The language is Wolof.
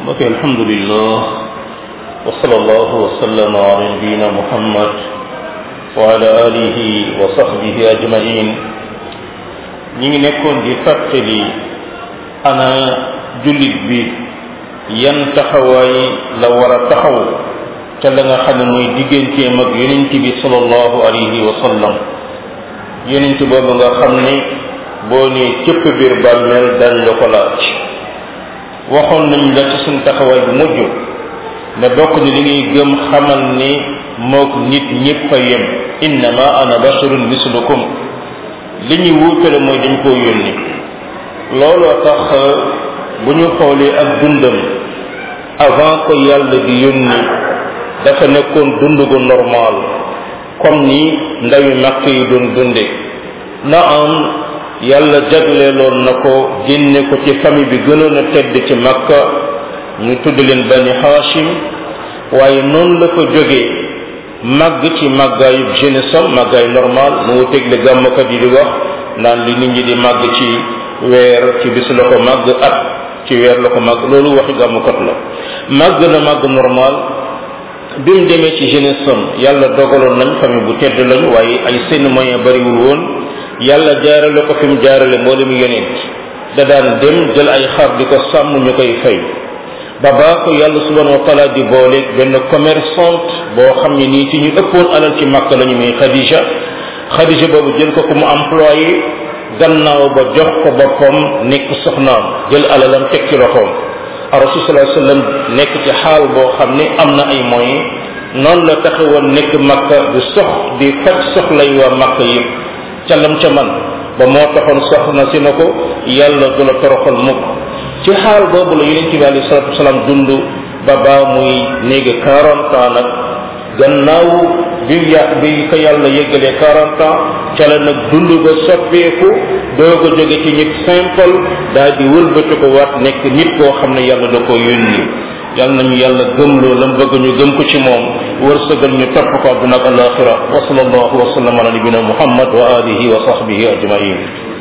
mbokk alhamdulillah wa sallallahu wa sallama ala nabiyina muhammad wa ala alihi wa sahbihi ajmain ñi ngi nekkoon di fàttali ana jullit bi yan taxawaay la war a taxaw te la nga xam ne mooy digganteem ak yonent bi sallallahu alayhi wa sallam yonent boobu nga xam ne boo nee cëpp biir bàmmeel dañ la ko laaj waxoon nañ la ci suñ taxawaay bu mujj ne bokk ni li ngay gëm xamal ni mook nit ñépp a yem innama ana basharun mislukum li ñuy wuutale mooy dañ koo yónni looloo tax bu ñu xoolee ak dundam avant ko yàlla di yónni dafa nekkoon dund gu normal comme ni ndawi màkk yi doon dunde na am yàlla jagleeloon na ko génne ko ci famille bi gënoon a tedd ci makka ñu tudd leen bani hashim waaye noonu la ko jógee màgg ci màggaayu jeunesse am màggaay normal mu wuteeg li gàmmkat yi di wax naan li nit ñi di màgg ci weer ci bis la ko màgg at ci weer la ko màgg loolu waxi gàmmkat la màgg na màgg normal bi mu demee ci jeunesse am yàlla dogaloon nañ famille bu tedd lañ waaye ay seen moyen bariwul woon yàlla jaarale ko fi mu jaarale mboolem yonent da daan dem jël ay xar di ko sàmm ñu koy fay ba baa ko yàlla subhanahu wa taala di booleeg benn commerçante boo xam ne nii ci ñu ëppoon alal ci màkk lañu muy Khadija Khadija boobu jël ko ku mu employé gannaaw ba jox ko boppam nekk soxnaam jël alalam teg ci loxoom rasul sallallahu alayhi wasallam nekk ci xaal boo xam ne am na ay moyens noonu la taxawoon nekk makka di sox di faj soxlay waa makka yëpp ca lam ca man ba moo taxoon soxna si na ko yàlla du la toroxal mukk ci xaal boobu la yonent bi alayhi salatu wasalaam dund ba baa muy néegi quarante ans nag gannaaw bi ya bi ko yàlla yëggalee quarante ans ca la nag dund ba soppeeku doo ko jóge ci nit simple daal di wëlbati ko waat nekk nit koo xam ne yàlla da ko yónni yàlla nañu yàlla gëmloo lam bëgg ñu gëm ko ci moom wërsëgal ñu topp ko àdduna ak alaxira wa sallallahu wa sallam ala nabina muhammad wa alihi wa sahbihi ajmain